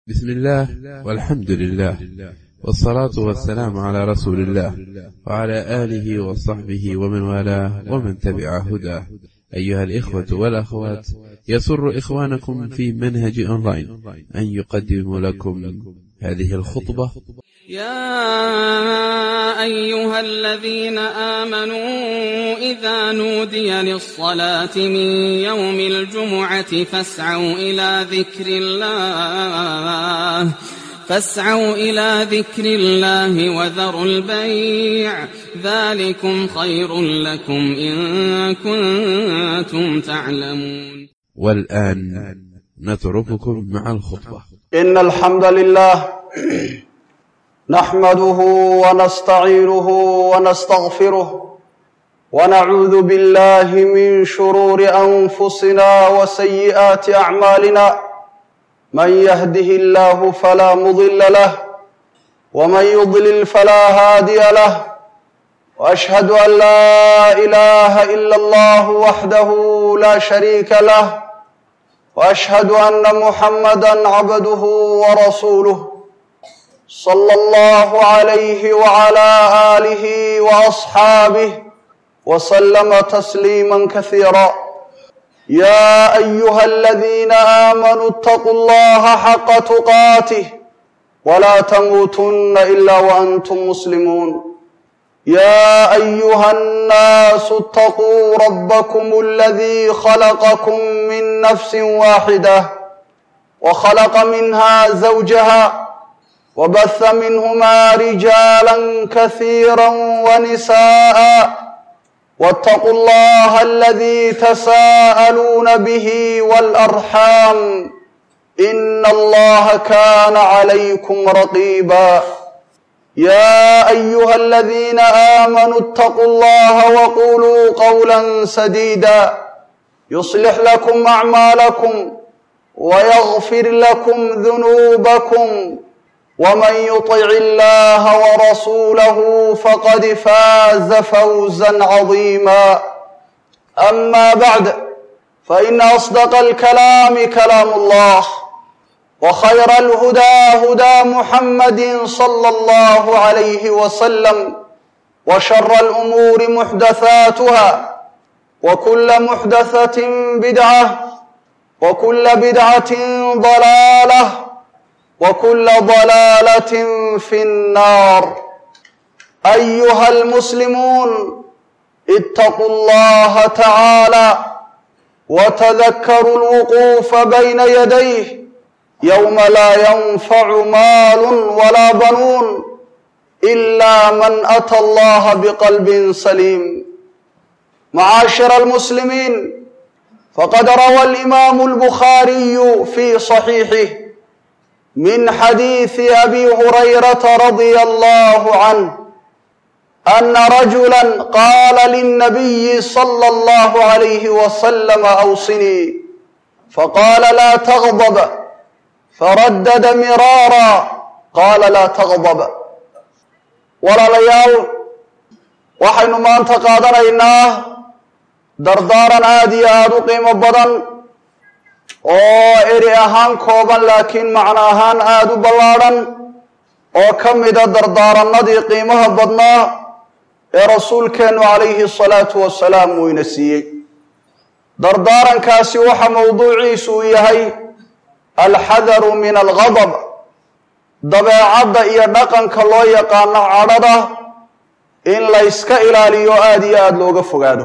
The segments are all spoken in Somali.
بسم الله والحمد لله والصلاة والسلام على رسول الله وعلى آله وصحبه ومن والاه ومن تبع هداه أيها الإخوة والأخوات يسر إخوانكم في منهج أونلاين أن يقدم لكم هذه الخطبة يا أيها الذين آمنوا إذا نودي للصلاة من يوم الجمعة فاسعوا إلى ذكر الله فاسعوا إلى ذكر الله وذروا البيع ذلكم خير لكم إن كنتم تعلمون والآن نترككم مع الخطبة إن الحمد لله نحمده ونستعينه ونستغفره ونعوذ بالله من شرور أنفسنا وسيئات أعمالنا من يهده الله فلا مضل له ومن يضلل فلا هادي له وأشهد أن لا إله إلا الله وحده لا شريك له واشهد ان محمدا عبده ورسوله صلى الله عليه وعلى اله واصحابه وسلم تسليما كثيرا يا ايها الذين امنوا اتقوا الله حق تقاته ولا تموتن الا وانتم مسلمون يا ايها الناس اتقوا ربكم الذي خلقكم من نفس واحده وخلق منها زوجها وبث منهما رجالا كثيرا ونساء واتقوا الله الذي تساءلون به والارحام ان الله كان عليكم رقيبا يا ايها الذين امنوا اتقوا الله وقولوا قولا سديدا يصلح لكم اعمالكم ويغفر لكم ذنوبكم ومن يطع الله ورسوله فقد فاز فوزا عظيما اما بعد فان اصدق الكلام كلام الله وخير الهدى هدى محمد صلى الله عليه وسلم وشر الامور محدثاتها وكل محدثه بدعه وكل بدعه ضلاله وكل ضلاله في النار ايها المسلمون اتقوا الله تعالى وتذكروا الوقوف بين يديه يوم لا ينفع مال ولا بنون الا من اتى الله بقلب سليم معاشر المسلمين فقد روى الامام البخاري في صحيحه من حديث ابي هريره رضي الله عنه ان رجلا قال للنبي صلى الله عليه وسلم اوصني فقال لا تغضب فردد miraara qaala laa taqdab walaalayaal waxaynu maanta qaadanaynaa dardaaran aada iyo aada u qiimo badan oo eri ahaan kooban laakiin macno ahaan aada u ballaadhan oo ka mida dardaaranadii qiimaha badnaa ee rasuulkeennu calayhi salaatu wasalaam uu ina siiyey dardaarankaasi waxa mowduuciisu uu yahay alxadaru min algadab dabeecadda iyo dhaqanka loo yaqaano cadhada in layska ilaaliyo aada iyo aada looga fogaado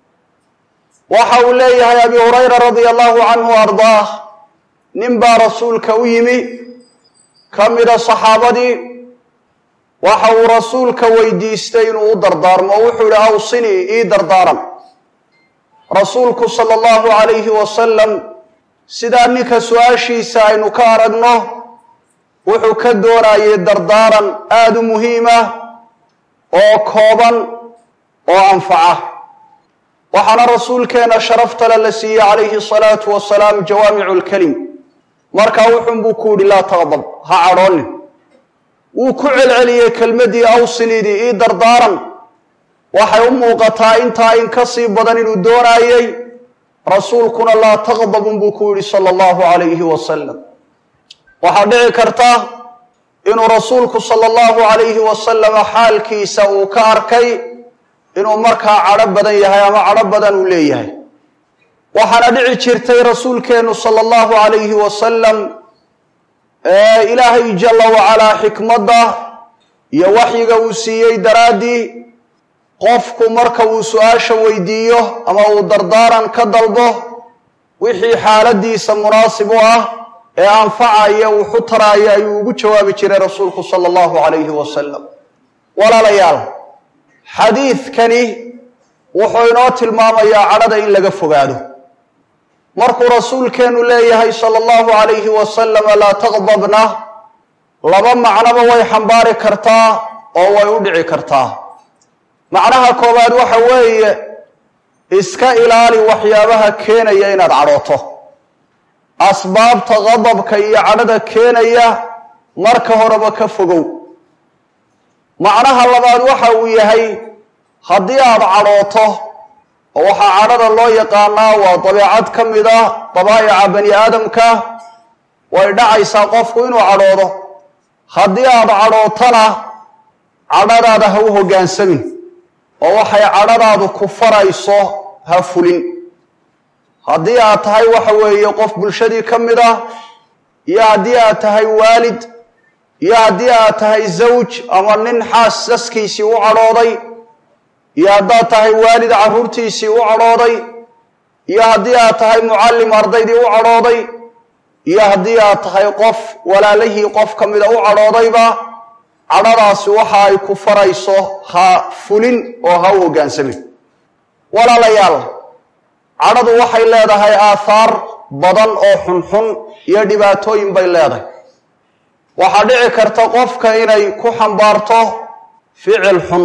waxa uu leeyahay abi hurayra radia allahu canhu ardaah nin baa rasuulka u yimi ka mida saxaabadii waxa uu rasuulka weydiistay inuu u dardaarmo oo wuxuu yihi awsinii ii dardaaran rasuulku sala allahu calayhi wasalam sidaa ninka su-aashiisa aynu ka aragno wuxuu ka doonayay dardaaran aada u muhiim ah oo kooban oo anfaca waxaana rasuulkeena sharaftale la siiyey calayhi salaatu wasalaam jawaamicu lkelim markaa wuxunbuu ku yidhi laa taqdab ha cadhoonin wuu ku celceliyey kelmaddii awsinidii ii dardaaran waxay u muuqataa intaa in ka sii badan inuu doonaayey rasuulkuna laa taqdabun buu ku yidhi sala allahu calayhi wasalam waxaa dhici karta inuu rasuulku sala allahu calayhi wasalama xaalkiisa uu ka arkay inuu markaa cadho badan yahay ama cadho badan uu leeyahay waxaana dhici jirtay rasuulkeennu sala allahu calayhi wasalam ilaahay jalla wacalaa xikmadda iyo waxyiga uu siiyey daraaddii qofku marka uu su-aasha weydiiyo ama uu dardaaran ka dalbo wixii xaaladiisa munaasib u ah ee anfacaya wuxu taraaya ayuu ugu jawaabi jiray rasuulku sala allahu calayhi wasalam walaalayaal xadiidkani wuxuu inoo tilmaamayaa cadhada in laga fogaado markuu rasuulkeenu leeyahay sala allahu calayhi wasalama laa taqdabna laba macnoba way xambaari kartaa oo way u dhici kartaa macnaha koowaad waxa weeye iska ilaali waxyaabaha keenaya inaad cadhooto asbaabta qadabka iyo cadhada keenaya marka horeba ka fogow macnaha labaad waxa uu yahay haddii aad cadhooto oo waxaa cadhada loo yaqaanaa waa dabeecad ka mid ah dabaa'ica bani aadamka way dhacaysaa qofku inuu cadhoodo haddii aad cadhootana cadhadaada ha u hoggaansamin oo waxay cadhadaadu ku farayso ha fulin haddii aad tahay waxa weeye qof bulshadii ka mid ah iyo haddii aad tahay waalid iyo haddii aad tahay zawj ama nin xaas saskiisii u cadhooday iyo haddaad tahay waalid carruurtiisii u cadhooday iyo haddii aad tahay mucallim ardaydii u cadhooday iyo haddii aad tahay qof walaalihii qof ka mida u cadhoodayba cadhadaasi waxa ay ku farayso ha fulin oo ha u hoggaansamin walaalayaal cadhadu waxay leedahay aathaar badan oo xunxun iyo dhibaatooyin bay leedahay waxaa dhici karta qofka inay ku xambaarto ficil xun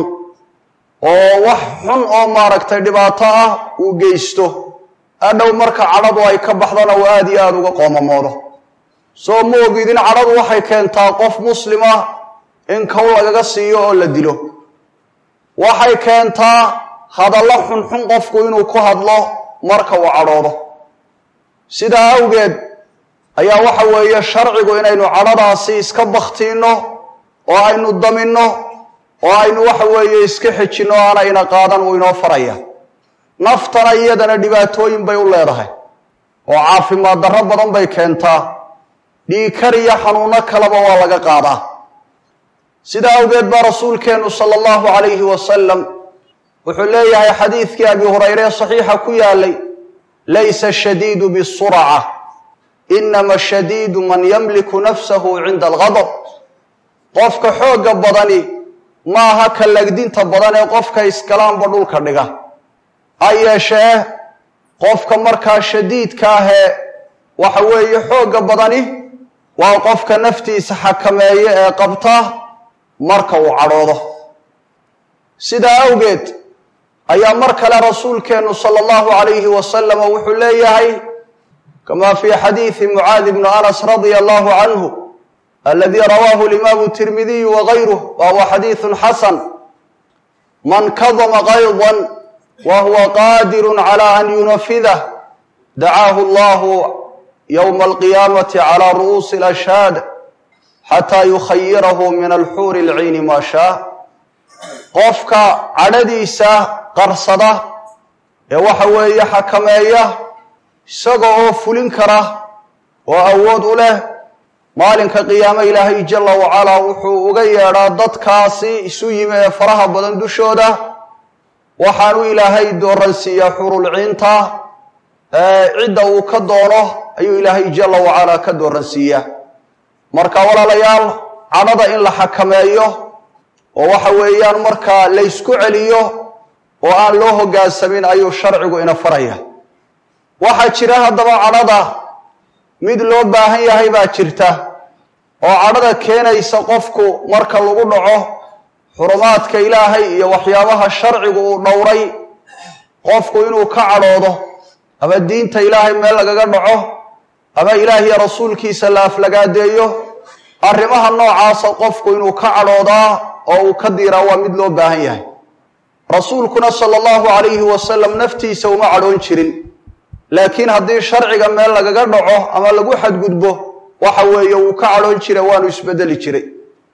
oo wax xun oo maaragtay dhibaato ah uu geysto adhow marka cadhadu ay ka baxdana uu aada iyo aada uga qoomamoodo soo ma ogidin cadhadu waxay keentaa qof muslima in kow lagaga siiyo oo la dilo waxay keentaa hadallo xunxun qofku inuu ku hadlo marka uu cadhoodo sidaa awgeed ayaa waxa weeye sharcigu inaynu cadhadaasi iska bakhtiinno oo aynu daminno oo aynu waxa weeye iska xejinno aanayna qaadan uu inoo faraya naftana iyadana dhibaatooyin bay u leedahay oo caafimaad darro badan bay keentaa dhiikar iyo xanuunno kaleba waa laga qaadaa sidaa awgeed baa rasuulkeennu sala allahu calayhi wasalam wuxuu leeyahay xadiidkii abi hurayre ee saxiixa ku yaalay laysa ashadiidu bisurca inama ashadiidu man yamliku nafsahu cinda algadab qofka xoogga badani maaha ka legdinta badan ee qofka iskalaanba dhulka dhiga ha yeeshee qofka markaa shadiidka ahee waxa weeye xoogga badani waa qofka naftiisa xakameeye ee qabta marka uu cadhoodo sidaa awgeed ayaa mar kale rasuulkeennu sala allahu calayhi wasalama wuxuu leeyahay kama fii xadiidi mucaadi bni anas radia allahu canhu aladii rawaahu alimaamu tirmidiyu wagayruh wa huwa xadiidun xasan man kadama qaydan wa huwa qaadirun cala an yunafidah dacaahu allahu yowma alqiyaamati cala ru'uusi alashhaad xataa yukhayirahu min alxuuri alciini maa shaa qofka cadhadiisa qarsada ee waxa weeye xakameeya isaga oo fulin kara oo awood u leh maalinka qiyaame ilaahay jalla wacalaa wuxuu uga yeedhaa dadkaasi isu yimi ee faraha badan dushooda waxaanu ilaahay dooransiiyaa xurulciinta cidda uu ka doono ayuu ilaahay jalla wacalaa ka dooransiiyaa marka walaalayaal cadhada in la xakameeyo oo waxa weeyaan markaa laysku celiyo oo aan loo hoggaansamin ayuu sharcigu ina faraya waxaa jira haddaba cadhada mid loo baahan yahay baa jirta oo cadhada keenaysa qofku marka lagu dhaco xurumaadka ilaahay iyo waxyaabaha sharcigu uu dhowray qofku inuu ka cadhoodo ama diinta ilaahay meel lagaga dhaco ama ilaahiyo rasuulkiisa la aflagaadeeyo arrimaha noocaasa qofku inuu ka cadhoodaa oo uu ka diiraa waa mid loo baahan yahay rasuulkuna sala allahu calayhi wasalam naftiisa uma cadhoon jirin laakiin haddii sharciga meel lagaga dhaco ama lagu xadgudbo waxa weeye wuu ka cadhoon jiray waanu isbedeli jiray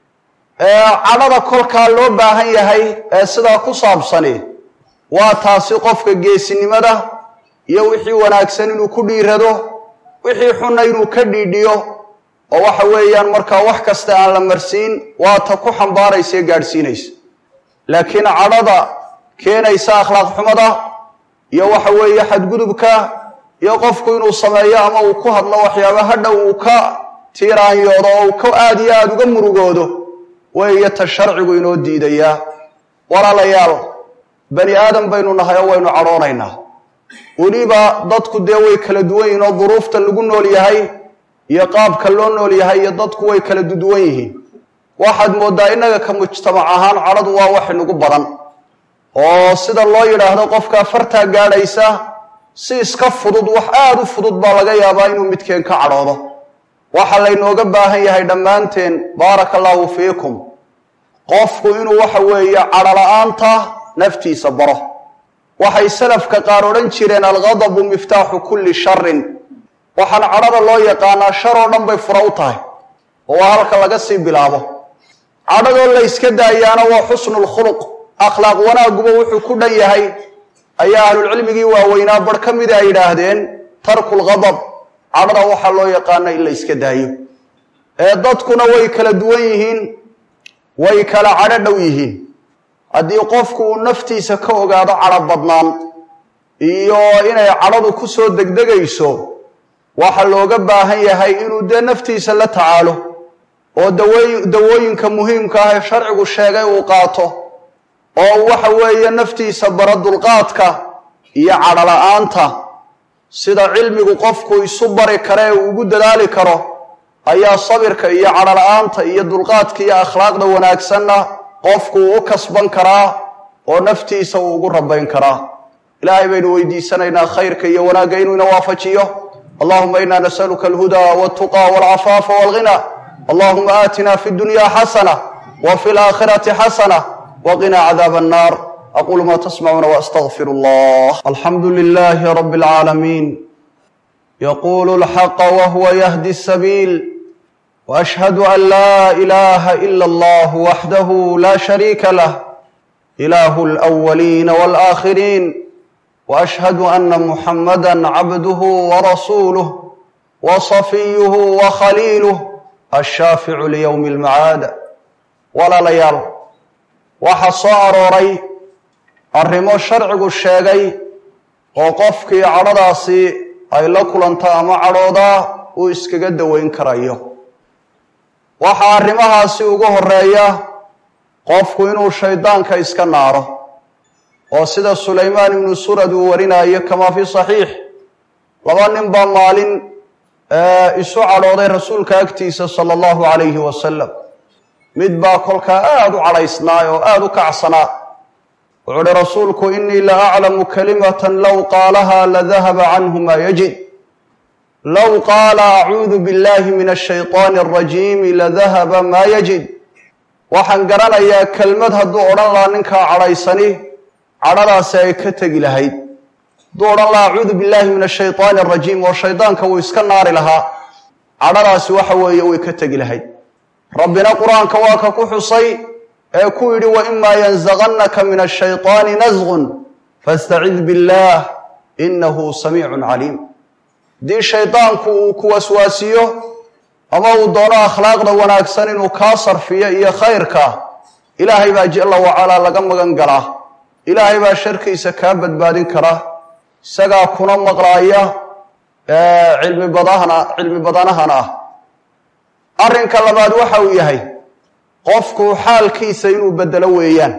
cadhada kolkaa loo baahan yahay ee sidaa ku saabsani waa taasi qofka geesinimada iyo wixii wanaagsan inuu ku dhiirado wixii xunna inuu ka dhiidhiyo oo waxa weeyaan markaa wax kasta aan la marsiin waa ta ku xambaaraysa ee gaadhsiinaysa laakiin cadhada keenaysa akhlaaq xumada iyo waxa weeye xadgudubka iyo qofku inuu sameeyo ama uu ku hadlo waxyaaba hadhow uu ka tiiraanyoodo oo uu ka aada iyo aada uga murugoodo weeye ta sharcigu inoo diidayaa walaalayaal bani aadam baynu nahay oo waynu cadhoonaynaa weliba dadku dee way kala duwan yihiin oo duruufta lagu nool yahay iyo qaabka loo nool yahay iyo dadku way kala duduwan yihiin waxaad mooddaa innaga ka mujtamac ahaan cadhadu waa wax inagu badan oo sida loo yidhaahdo qofkaa fartaa gaadhaysa si iska fudud wax aada u fudud baa laga yaabaa inuu midkeen ka cadhoodo waxaa laynooga baahan yahay dhammaanteen baaraka allaahu fiikum qofku inuu waxa weeye cadhola-aanta naftiisa baro waxay salafka qaar odhan jireen alghadabu miftaaxu kulli sharin waxaan cadhada loo yaqaanaa shar oo dhan bay fura u tahay oo waa halka laga sii bilaabo cadhadoo la yska daayaana waa xusnu lkhuluq akhlaaq wanaaguba wuxuu ku dhan yahay ayaa ahlulcilmigii waaweynaa bar ka mida ay yidhaahdeen tarku lghadab cadhada waxaa loo yaqaana in la yska daayo ee dadkuna way kala duwan yihiin way kala cadho dhow yihiin haddii qofku uu naftiisa ka ogaado cadho badnaan iyo inay cadhadu ku soo degdegayso waxaa looga baahan yahay inuu dee naftiisa la tacaalo oo dawoy dawooyinka muhiimka ah ee sharcigu sheegay uu qaato oo waxa weeye naftiisa bara dulqaadka iyo cadhola-aanta sida cilmigu qofku isu bari kare ee uu ugu dadaali karo ayaa sabirka iyo cadhola-aanta iyo dulqaadka iyo akhlaaqda wanaagsanna qofku uu u kasban karaa oo naftiisa uu ugu rabayn karaa ilaahay baynu weydiisanaynaa khayrka iyo wanaagga inuu ina waafajiyo allahuma ina nasaluka alhudaa waltuqa walcafaafa walghina allahuma aatina fi dunya xasana wa fi laakhirati xasana waqina cadaab annar aqulu ma tasmacuuna waastagfir allah alxamdu lilahi rabi اlcaalamiin yaqulu lxaqa wahuwa yahdi sabiil وأشهد أن لا إله إلا الله وحده لا شريك له إله الأولين والآخرين وأشهد أن محمدا عبده ورسوله وصفيه وخليله الشافع ليوم المعاد ولا ليال waxa soo arooray arrimo sharcigu sheegay oo qofkii cadhadaasi ay la kulanto ama cadhoodaa uu iskaga daweyn karayo waxaa arrimahaasi ugu horeeya qofku inuu shaydaanka iska naaro oo sida sulaymaan ibnu surad uu warinayo kamaa fii saxiix laba nin baa maalin isu cadhooday rasuulka agtiisa sala allahu calayhi wasalam mid baa kolkaa aada u cadhaysnaa oo aada u kacsanaa wuxuu uhi rasuulku inii la aclamu kalimatan low qaalaha ladahaba canhu maa yajid low qaala acuudu biاllahi min ashayطaani alrajiimi ladahaba maa yajid waxaan garanayaa kelmad hadduu odhan lahaa ninkaa cadhaysani cadhadaasi ay ka tegi lahayd hadduu odhan lahaa acuudu billahi min ashayطaani alrajiim oo shaydaanka wuu iska naari lahaa cadhadaasi waxa weeye way ka tegi lahayd rabbina qur-aanka waa ka ku xusay ee ku yidhi waimaa yanzagannaka min ashayطaani nasgun faاstacid biاllah inahu samiicun caliim haddii shaydaanku uu ku waswaasiyo ama uu doono akhlaaqda wanaagsan inuu kaa sarfiyo iyo khayrka ilaahay baa jalla wacalaa laga magan galaa ilaahay baa sharkiisa kaa badbaadin kara isagaa kuna maqlaaya cilmi badahana cilmi badanahana ah arrinka labaad waxa uu yahay qofku xaalkiisa inuu bedelo weeyaan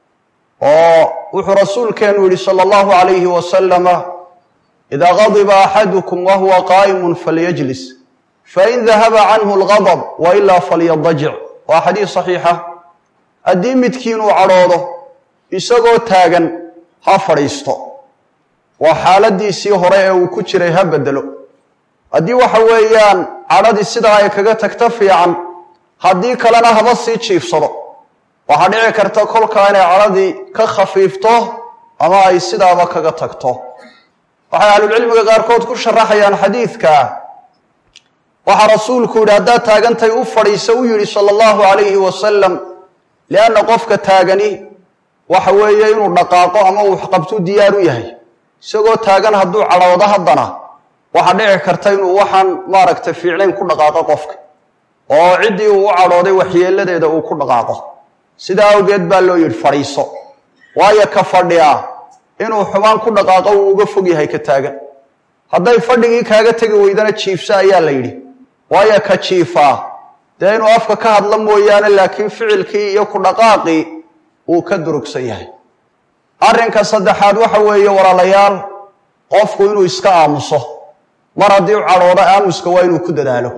oo wuxuu rasuulkeenu yidhi sala allahu calayhi wasalama idaa gadiba axadukum wahuwa qaa'imun falyajlis fain dahaba canhu algadab wa ilaa falyadajic waa xadiis saxiixa haddii midkiinuu cadhoodo isagoo taagan ha fadhiisto waa xaaladiisii hore ee uu ku jiray ha bedelo haddii waxa weeyaan cadhadii sidaa ay kaga tagto fiican haddii kalena haba sii jiifsado waxaa dhici karta kolkaa inay cadhadii ka khafiifto ama ay sidaaba kaga tagto waxay ahlulcilmiga qaarkood ku sharaxayaan xadiidka waxaa rasuulku yidhi haddaad taagantay u fadhiisa u yidhi sala allahu calayhi wasalam lianna qofka taagani waxa weeye inuu dhaqaaqo ama uu waxqabtu diyaar u yahay isagoo taagan hadduu cadhoodo haddana waxaa dhici karta inuu waxaan maaragtay fiicnayn ku dhaqaaqo qofka oo ciddii uu u cadhooday waxyeeladeeda uu ku dhaqaaqo sidaa awgeed baa loo yidhi fadhiiso waayo ka fadhiya inuu xumaan ku dhaqaaqo uu uga fog yahay ka taagan hadday fadhigii kaaga tegi weydana jiifsa ayaa la yidhi waayo ka jiifaa dee inuu afka ka hadla mooyaane laakiin ficilkii iyo ku dhaqaaqii uu ka durugsan yahay arrinka saddexaad waxa weeye walaalayaal qofku inuu iska aamuso mar haddii u cadhoodo aamuska waa inuu ku dadaalo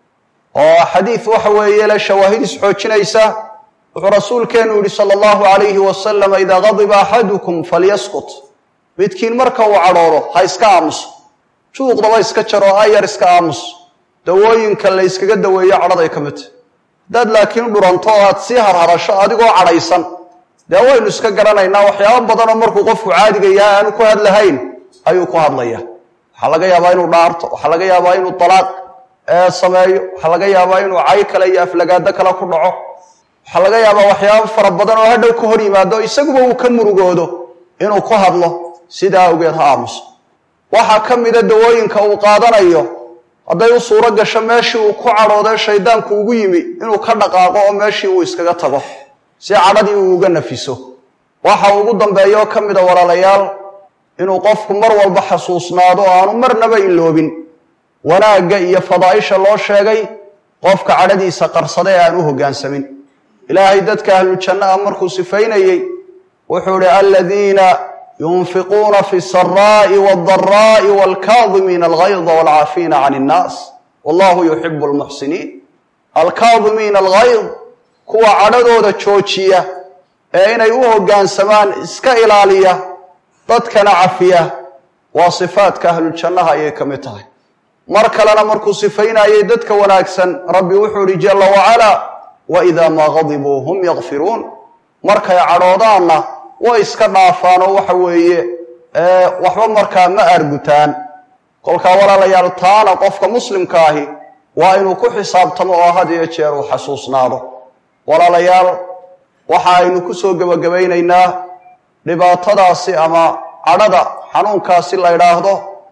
oo xadiid waxa weeye le shawaahid isxoojinaysa wuxuu rasuulkeenu yidhi sala allahu calayhi wasalam idaa qadiba axadukum falyaskut midkiin marka uu cadhoodo ha iska aamuso juuqdaba iska jaro ayar iska aamus dawooyinka la yskaga daweeyo cadhaday ka midta haddaad laakiin dhuranto oo aad sii harharasho adigoo cadhaysan dee waynu iska garanaynaa waxyaabo badanoo markuu qofku caadiga yahay aanu ku hadlahayn ayuu ku hadlaya waxaa laga yaabaa inuu dhaarto waxaa laga yaabaa inuu dalaaq sameeyo waxaa laga yaabaa inuu cay kale iyo aflagaado kale ku dhaco waxaa laga yaabaa waxyaabo fara badan oo hadhow ka hor yimaado isaguba uu ka murugoodo inuu ku hadlo sidaa awgeed ha aamuso waxaa ka mida dawooyinka uu qaadanayo hadday u suuro gasho meeshii uu ku cadhoodee shaydaanku ugu yimi inuu ka dhaqaaqo oo meeshii uu iskaga tago si cadhadii uu uga nafiso waxa ugu dambeeya oo ka mida walaalayaal inuu qofku mar walba xasuusnaado oo aanu marnaba iloobin wanaagga iyo fadaa'isha loo sheegay qofka cadhadiisa qarsada ee aan u hoggaansamin ilaahay dadka ahlujanno ah markuu sifaynayey wuxuu idhi aladiina yunfiquuna fi saraa'i waaldaraa'i waalkaadimiina algayda waalcaafiina can innaas wallahu yuxibu almuxsiniin alkaadimiina algayd kuwa cadhadooda joojiya ee inay u hoggaansamaan iska ilaaliya dadkana cafiya waa sifaadka ahluljannaha ayay ka mid tahay mar kalena markuu sifaynayay dadka wanaagsan rabbi wuxuu idhi jalla wacalaa wa idaa maa gadibuu hum yakfiruun markay cadhoodaanna way iska dhaafaan oo waxa weeye waxba markaa ma argutaan kolkaa walaalayaal taana qofka muslimka ahi waa inuu ku xisaabtamo oo had iyo jeer uu xasuusnaado walaalayaal waxa aynu ku soo gebagabaynaynaa dhibaatadaasi ama cadhada xanuunkaasi la ydhaahdo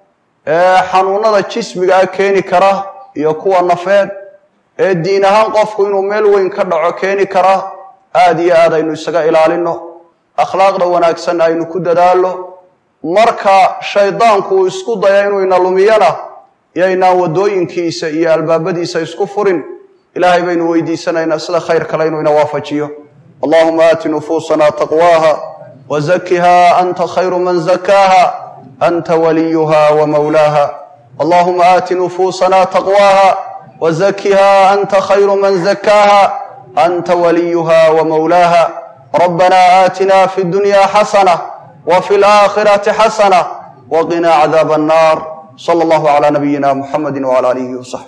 ee xanuunada jismigaa keeni kara iyo kuwa nafeed ee diin ahaan qofku inuu meel weyn ka dhaco keeni kara aada iyo aad aynu isaga ilaalino akhlaaqda wanaagsan aynu ku dadaallo marka shaydaanku uu isku daya inuu ina lumiyana iyoynaan waddooyinkiisa iyo albaabadiisa isku furin ilaahay baynu weydiisanaynaa sida khayr kale inuu ina waafajiyo allahuma aati nufuusana taqwaaha wazakiha anta khayru man zakaaha anta waliyuha wamawlaaha allahuma aati nufuusana taqwaaha wazakiha anta khayru man zakaaha anta waliyuha wamawlaaha ربنا آتنا في الدنيا حسنة وفي الآخرة حسنة وقنا عذاب النار صلى الله على نبينا محمد وعلى آله وصحبه